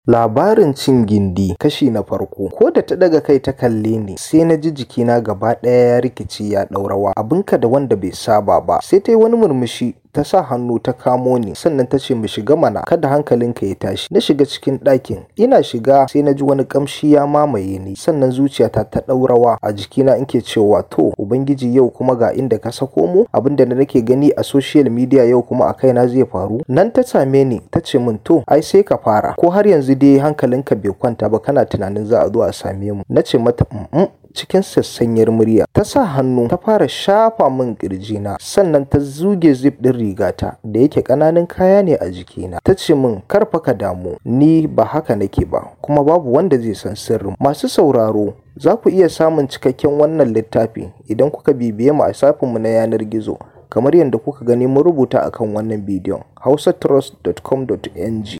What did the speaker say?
Labarin cin gindi kashi na farko ko da ta daga kai ta kalle ni sai na ji jikina gaba ɗaya ya rikici ya ɗaurawa abinka da wanda bai saba ba sai ta yi wani murmushi ta sa hannu ta kamo ni sannan ta ce mu shiga mana kada hankalinka ya tashi na shiga cikin ɗakin ina shiga sai na ji wani ƙamshi ya mamaye ni sannan zuciyata ta ɗaurawa a jikina in ke cewa to ubangiji yau kuma ga inda ka sako mu abinda da nake gani a social media yau kuma a kaina zai faru nan ta same ni ta ce min to ai sai ka fara ko har yanzu dai hankalinka bai kwanta ba kana tunanin za a zo a same mu na ce mata mm cikin sassanyar murya ta sa hannu ta fara shafa min na sannan ta zuge zip din rigata da yake ƙananan kaya ne a jikina ta ce min kar fa ka damu ni ba haka nake ba kuma babu wanda zai san sirrin masu sauraro za ku iya samun cikakken wannan littafi idan kuka bibiye mu a shafinmu na yanar gizo kamar yadda kuka gani mun rubuta akan wannan bidiyon hausatrust.com.ng